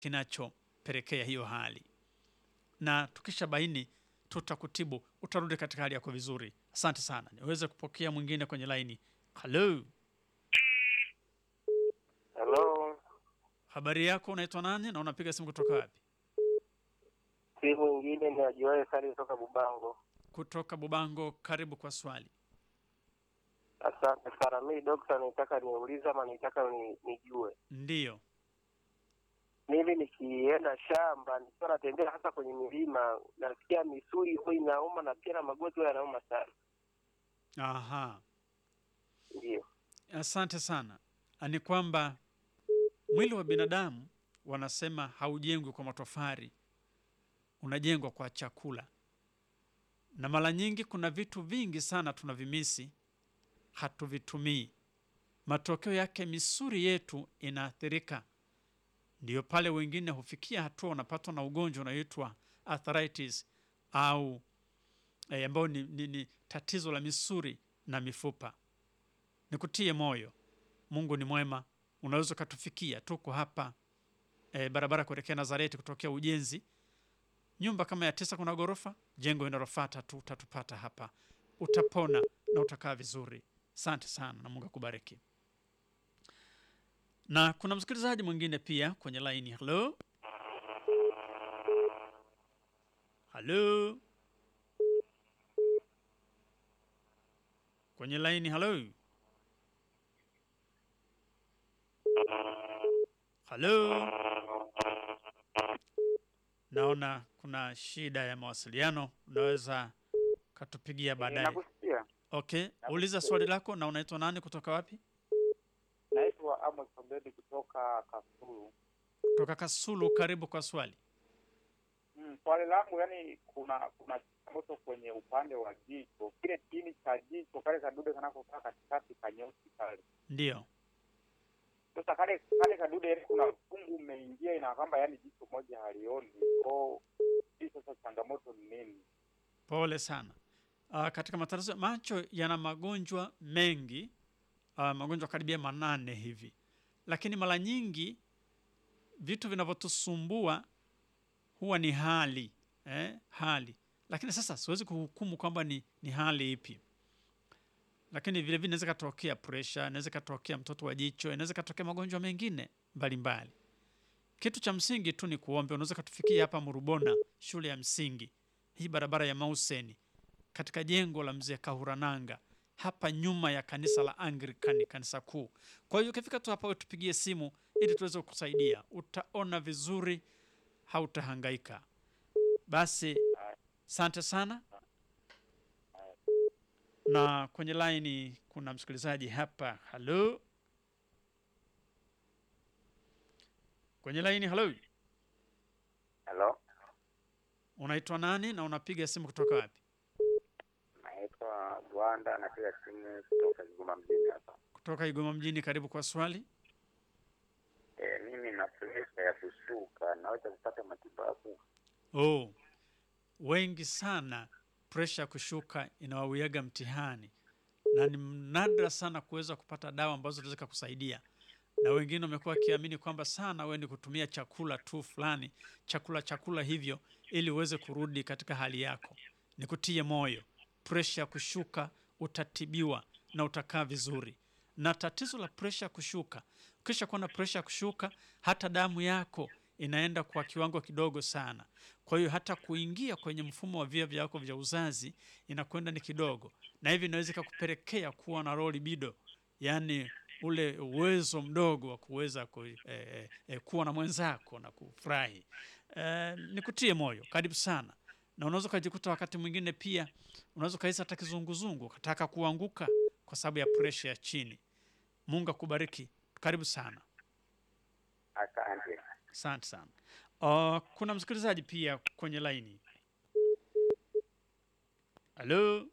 kinachopelekea hiyo hali, na tukisha baini tutakutibu, utarudi katika hali yako vizuri. Asante sana. Niweze kupokea mwingine kwenye laini. Halo, Hello, habari yako? Unaitwa nani na unapiga simu kutoka wapi? si mwingine ni ajuaye sali kutoka Bubango. Kutoka Bubango. Karibu kwa swali. Asante sana. Mi dokta, nitaka niulize ama nitaka ni, nijue Ndiyo. mimi nikienda shamba nikiwa natembea hasa kwenye milima nasikia misuli huwa inauma na pia na magoti huwa yanauma sana. Aha. Ndio. Asante sana. Ni kwamba mwili wa binadamu wanasema haujengwi kwa matofari, unajengwa kwa chakula, na mara nyingi kuna vitu vingi sana tunavimisi, hatuvitumii. Matokeo yake misuli yetu inaathirika. Ndiyo pale wengine hufikia hatua wanapatwa na ugonjwa unaoitwa arthritis au eh, ambao ni, ni, ni tatizo la misuli na mifupa. Nikutie moyo, Mungu ni mwema, unaweza ukatufikia. Tuko hapa e, barabara kuelekea Nazareti kutokea ujenzi, nyumba kama ya tisa, kuna ghorofa, jengo linalofuata tu utatupata hapa, utapona na utakaa vizuri. Asante sana na Mungu akubariki. Na kuna msikilizaji mwingine pia kwenye laini. Halo, halo, kwenye laini. Halo, halo. Naona kuna shida ya mawasiliano, unaweza katupigia baadaye. Nakusikia. Okay, uliza swali lako. Na unaitwa nani, kutoka wapi? Naitwa Amos Obedi kutoka Kasulu. Kutoka Kasulu. Karibu kwa swali. Mm, swali langu yani, kuna kuna changamoto kwenye upande wa jicho, kile chini cha jicho kale kadude kanakokaa katikati kanyeusi kale. Ndiyo. Sasa kale kale kadude yani, kuna ukungu umeingia, ina kwamba yani jicho moja halioni. Ko hii sasa changamoto ni nini? Pole sana. Uh, katika matatizo ya macho yana magonjwa mengi uh, magonjwa karibia manane hivi, lakini mara nyingi vitu vinavyotusumbua huwa ni hali eh, hali. Lakini sasa siwezi kuhukumu kwamba ni, ni hali ipi, lakini vile vile inaweza katokea pressure, inaweza katokea mtoto wa jicho, inaweza katokea magonjwa mengine mbalimbali. Kitu cha msingi tu ni kuombe. Unaweza katufikia hapa Murubona, shule ya msingi hii, barabara ya Mauseni, katika jengo la mzee Kahurananga, hapa nyuma ya kanisa la Anglikani, kanisa kuu. Kwa hiyo ukifika tu hapa, tupigie simu ili tuweze kukusaidia. Utaona vizuri, hautahangaika. Basi asante sana. Na kwenye laini kuna msikilizaji hapa. Halo, kwenye laini. Halo, Hello, unaitwa nani na unapiga simu kutoka wapi? naitwa Rwanda, napiga simu kutoka Kigoma mjini hapa. Kutoka Igoma mjini. Karibu kwa swali. E, mimi na presha ya kushuka, naweza kupata matibabu? Oh, wengi sana presha kushuka inawawiaga mtihani, na ni nadra sana kuweza kupata dawa ambazo zinaweza kukusaidia, na wengine wamekuwa wakiamini kwamba sana wewe ni kutumia chakula tu fulani, chakula chakula hivyo, ili uweze kurudi katika hali yako. Nikutie moyo, presha kushuka utatibiwa na utakaa vizuri. Na tatizo la presha kushuka, ukisha kuwa na presha kushuka, hata damu yako inaenda kwa kiwango kidogo sana. Kwa hiyo hata kuingia kwenye mfumo wa via vyako vya uzazi inakwenda ni kidogo, na hivi inaweza ikakupelekea kuwa na low libido, yaani ule uwezo mdogo wa kuweza ku, eh, eh, eh, kuwa na mwenzako na kufurahi. Eh, nikutie moyo, karibu sana. Na unaweza ukajikuta wakati mwingine pia unaweza ukahisi hata kizunguzungu, ukataka kuanguka kwa sababu ya presha ya chini. Mungu akubariki, karibu sana. Asante. Asante sana. Uh, kuna msikilizaji pia kwenye laini. Halo,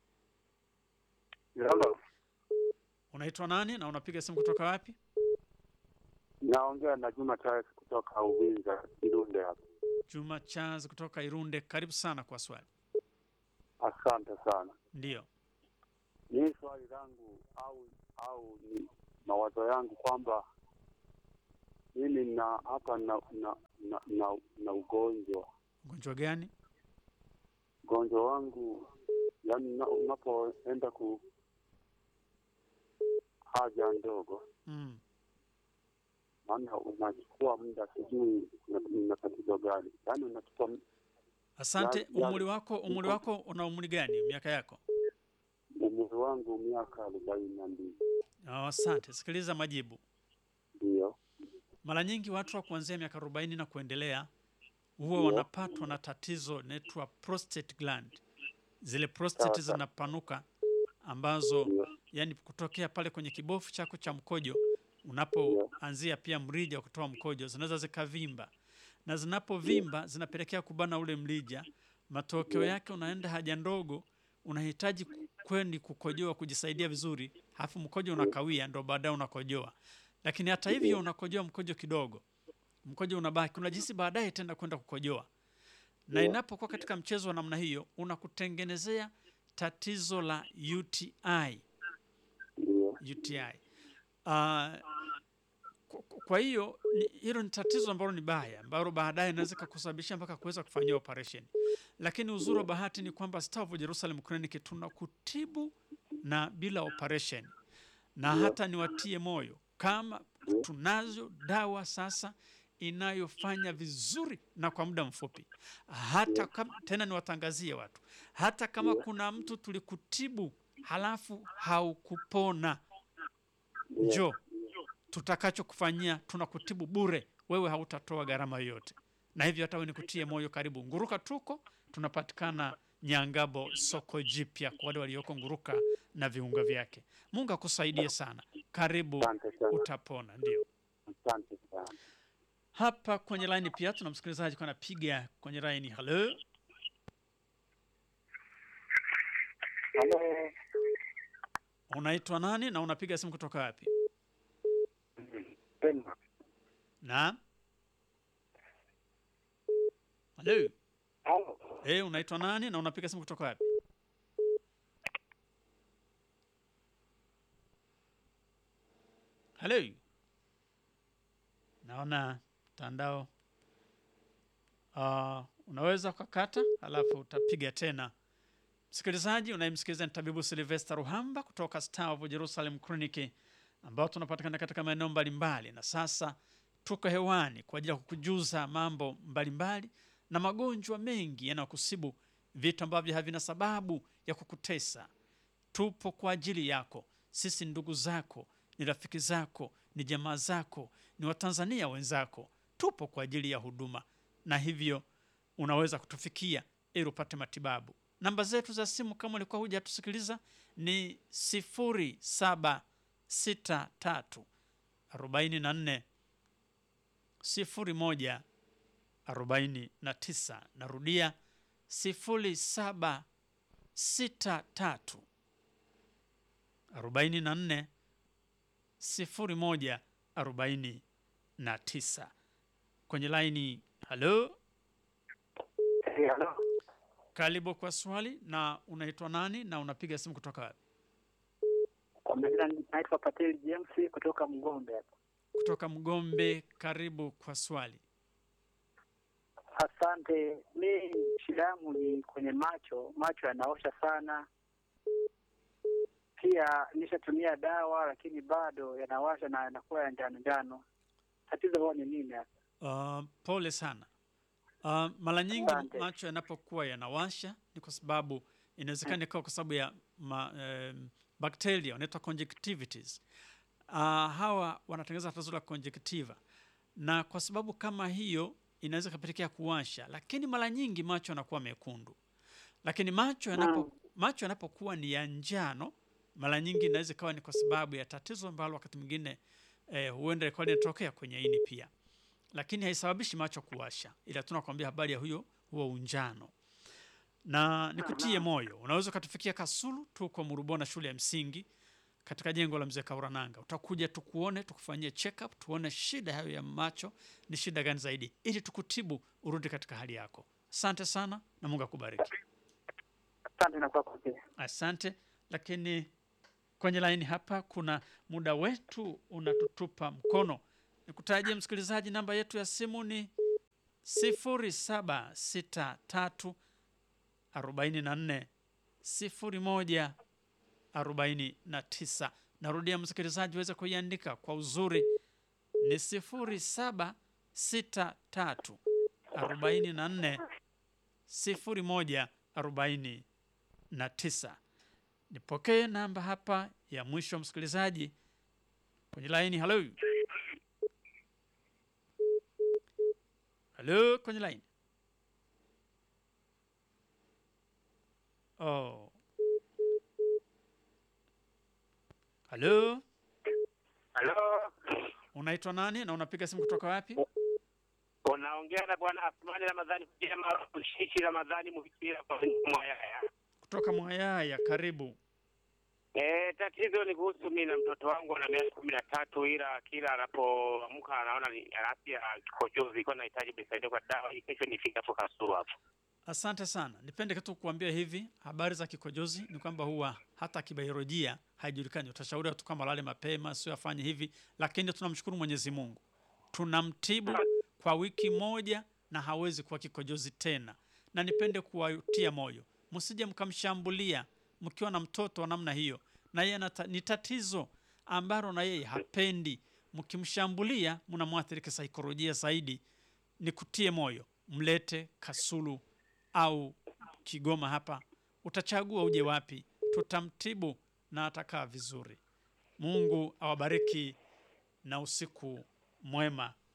Hello. unaitwa nani na unapiga simu kutoka wapi? Naongea na Juma Charles kutoka Uvinza Irunde hapa. Juma Charles kutoka Irunde, karibu sana kwa swali. Asante sana. Ndiyo. Ni swali langu au au ni mawazo yangu kwamba mimi na hapa na na, na, na, na ugonjwa Ugonjwa gani? ugonjwa wangu yani na- unapoenda ku haja ndogo Mm. maana unachukua muda sijui una- una tatizo gani yaani unachukua m- Asante. Ya- ya- Umri wako umri wako una umri gani? Miaka yako? umri wangu miaka arobaini na mbili Oh, asante. Sikiliza majibu. ndio Mara nyingi watu wa kuanzia miaka 40 na kuendelea huwa Ndio. wanapatwa na tatizo inaitwa prostate gland. Zile prostate Sawa, sawa. zinapanuka ambazo ndio yani kutokea pale kwenye kibofu chako cha mkojo unapoanzia pia mrija wa kutoa mkojo zinaweza zikavimba, na zinapovimba zinapelekea kubana ule mrija. Matokeo yake unaenda haja ndogo, unahitaji kwendi kukojoa kujisaidia vizuri, halafu mkojo unakawia, ndo baadaye unakojoa. Lakini hata hivyo unakojoa mkojo kidogo, mkojo unabaki, unajihisi baadaye tena kwenda kukojoa. Na Ndio. inapokuwa katika mchezo wa namna hiyo, unakutengenezea tatizo la UTI. ndio UTI. Uh, kwa- kwa hiyo ni- hilo ni tatizo ambalo ni baya ambalo baadaye inaweza kukusababisha mpaka kuweza kufanyia operation. Lakini uzuri wa bahati ni kwamba Star of Jerusalem Clinic tunakutibu na bila operation, na hata niwatie moyo kama tunazo dawa sasa inayofanya vizuri na kwa muda mfupi. Hata kama, tena niwatangazie watu, hata kama kuna mtu tulikutibu halafu haukupona, njoo tutakachokufanyia tunakutibu bure, wewe hautatoa gharama yoyote. Na hivyo hata wewe nikutie moyo, karibu Nguruka. Tuko tunapatikana Nyangabo, soko jipya, kwa wale walioko Nguruka na viunga vyake. Mungu akusaidie sana, karibu, asante sana utapona. Ndio asante sana hapa kwenye laini pia tuna msikilizaji kwa anapiga kwenye laini. Halo, Halo, unaitwa nani na unapiga simu kutoka wapi? Pema. Na halo, Halo, eh, unaitwa nani na unapiga simu kutoka wapi? Halo, naona mtandao uh, unaweza ukakata alafu utapiga tena. Msikilizaji unayemsikiliza ni tabibu Silvester Ruhamba kutoka Star of Jerusalem Clinic ambao tunapatikana katika maeneo mbalimbali, na sasa tuko hewani kwa ajili ya kukujuza mambo mbalimbali na magonjwa mengi yanayokusibu, vitu ambavyo havina sababu ya kukutesa. Tupo kwa ajili yako. Sisi ni ndugu zako, ni rafiki zako, ni jamaa zako, ni Watanzania wenzako. Tupo kwa ajili ya huduma, na hivyo unaweza kutufikia ili upate matibabu. Namba zetu za simu kama ulikuwa hujatusikiliza ni sifuri saba sita tatu arobaini na nne sifuri moja arobaini na tisa. Narudia sifuri saba sita tatu arobaini na nne sifuri moja arobaini na tisa. Kwenye laini, halo, Eh, halo. karibu kwa swali. Na unaitwa nani na unapiga simu kutoka wapi? Kwa majina naitwa Patel James kutoka Mgombe hapa. Kutoka Mgombe. Karibu kwa swali. Asante. Mi shida yangu ni kwenye macho, macho yanaosha sana. Pia nishatumia dawa lakini bado yanawasha na yanakuwa ya njano njano. Tatizo huwa ni nini hasa? Uh, pole sana. Uh, mara nyingi Asante. macho yanapokuwa yanawasha ni kwa sababu inawezekana ikawa kwa sababu ya ma, um, bakteria wanaitwa conjunctivitis. Uh, hawa wanatengeneza tatizo la conjunctiva, na kwa sababu kama hiyo inaweza ikapelekea kuwasha, lakini mara nyingi macho yanakuwa mekundu. Lakini macho yanapo, macho yanapokuwa ni ya njano, mara nyingi inaweza ikawa ni kwa sababu ya tatizo ambalo wakati mwingine eh, huenda ikawa linatokea kwenye ini pia lakini haisababishi macho kuwasha, ila tunakwambia habari ya huyo huo unjano. Na nikutie moyo, unaweza ukatufikia Kasulu, tuko Murubona shule ya msingi katika jengo la mzee Kaurananga. Utakuja tukuone, tukufanyie check up, tuone shida hayo ya macho ni shida gani zaidi, ili tukutibu urudi katika hali yako. Asante sana na Mungu akubariki. Asante na kwako pia. Asante. Lakini kwenye laini hapa kuna muda wetu unatutupa mkono, Nikutajie msikilizaji, namba yetu ya simu ni 0763 44 01 49. Narudia msikilizaji, uweze kuiandika kwa uzuri ni 0763 44 01 49. Nipokee namba hapa ya mwisho msikilizaji kwenye laini. Halo, halo, kwenye laini. Oh. Halo, Halo, unaitwa nani na unapiga simu kutoka wapi? unaongea na bwana Asmani Ramadhani kuja maarufu Shishi Ramadhani Muhikira kwa Mwayaya. Kutoka Mwayaya, karibu. Eh, tatizo ni kuhusu mimi na mtoto wangu ana miaka kumi na tatu, ila kila anapoamka anaona ni afya kikojozi, kwa nahitaji nisaidie kwa dawa hii, kesho nifike hapo Kasulu hapo. Asante sana. Nipende tu kukuambia hivi, habari za kikojozi ni kwamba huwa hata kibiolojia haijulikani. Utashauriwa tu kwamba lale mapema, sio afanye hivi, lakini tunamshukuru Mwenyezi Mungu, tunamtibu kwa wiki moja na hawezi kuwa kikojozi tena. Na nipende kuwatia moyo, msije mkamshambulia mkiwa na mtoto wa namna hiyo, na yeye anata- ni tatizo ambalo na yeye hapendi. Mkimshambulia mnamwathiri kisaikolojia zaidi. Nikutie moyo, mlete Kasulu au Kigoma hapa, utachagua uje wapi, tutamtibu na atakaa vizuri. Mungu awabariki na usiku mwema.